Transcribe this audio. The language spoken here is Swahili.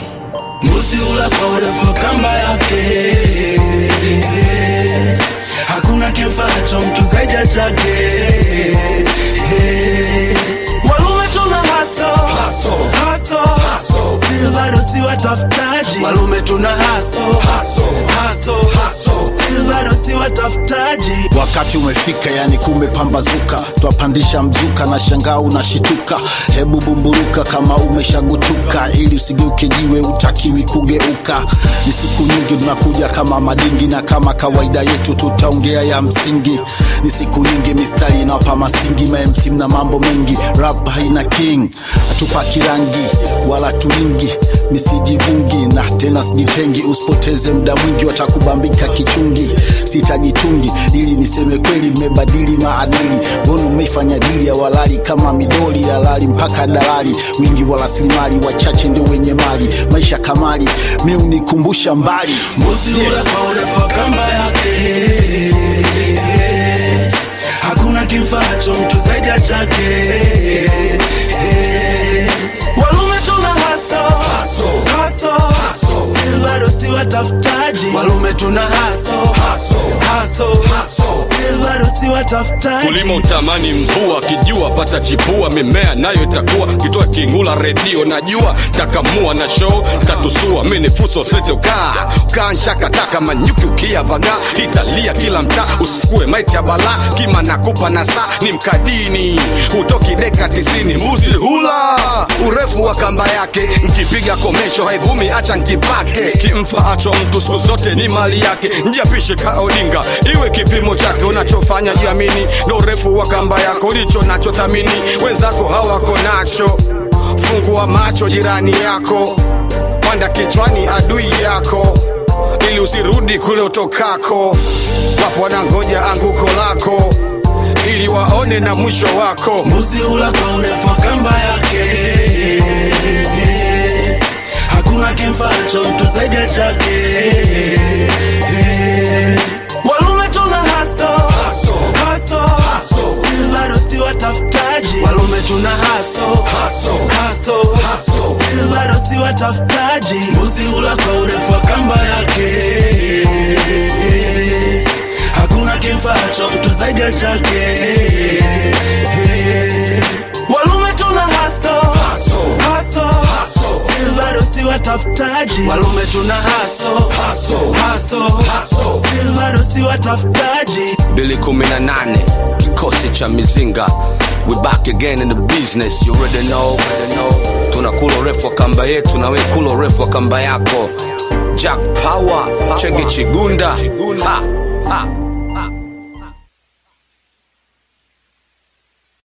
Mbuzi hula kwa urefu wa kamba yake, hakuna kimfaacho mtu zaidi ya chake. Walume tuna haso haso, still bado si watafutaji. Walume tuna haso haso, still bado si watafutaji. wakati umefika yani kumepambazuka twapandisha mzuka na shangaa unashituka hebu bumburuka kama umeshagutuka ili usigeuke jiwe utakiwi kugeuka ni siku nyingi tunakuja kama madingi na kama kawaida yetu tutaongea ya msingi ni siku nyingi mistari inawapa masingi mamc na mambo mengi rap haina king hatupaki rangi wala tulingi nisijivungi na tena sijitengi usipoteze muda mwingi watakubambika kichungi sitajitungi ili niseme kweli mmebadili maadili mbona umeifanya dili ya walali kama midoli ya lali mpaka dalali wingi wa rasilimali wachache ndio wenye mali maisha kamali mi unikumbusha mbali Mbuzi hula kwa urefu wa kamba yake, hakuna kimfaacho mtu zaidi ya chake. Walume tuna haso haso, still bado si watafutaji. Walume tuna haso haso, still bado si watafutaji. kulima utamani mvua kijua pata chipua mimea nayo itakuwa kitoa kingula redio najua takamua na show tatusua mini fuso slete ukaa ukaanshakataka manyuki ukiyavaga italia kila mtaa usikue maiti ya bala kima nakupa na saa ni mkadini hutoki deka tisini mbuzi hula urefu wa kamba yake nkipiga komesho haivumi acha nkipake kimfa acho mtu siku zote ni mali yake njiapishe kaodinga iwe kipimo chake unachofanya jiamini ndo urefu wa kamba yako ulicho nacho thamini wenzako hawako nacho fungua macho jirani yako panda kichwani adui yako ili usirudi kule utokako wapo wanangoja anguko lako ili waone na mwisho wako Mbuzi hula kwa urefu wa kamba yake, hakuna kimfaacho mtu zaidi ya chake. Walume tuna haso haso, still bado si watafutaji. Walume tuna haso haso, still bado si watafutaji. Mbuzi hula kwa urefu wa kamba yake, hakuna kimfaacho mtu zaidi ya chake. Walume tuna haso haso, still bado si watafutaji. Walume tuna haso haso, still bado si watafutaji. bili kumi na nane kikosi cha mizinga we back again in the business you already know, already know. tunakula urefu wa kamba yetu na we kula urefu wa kamba yako jack power chenge chigunda ha, ha.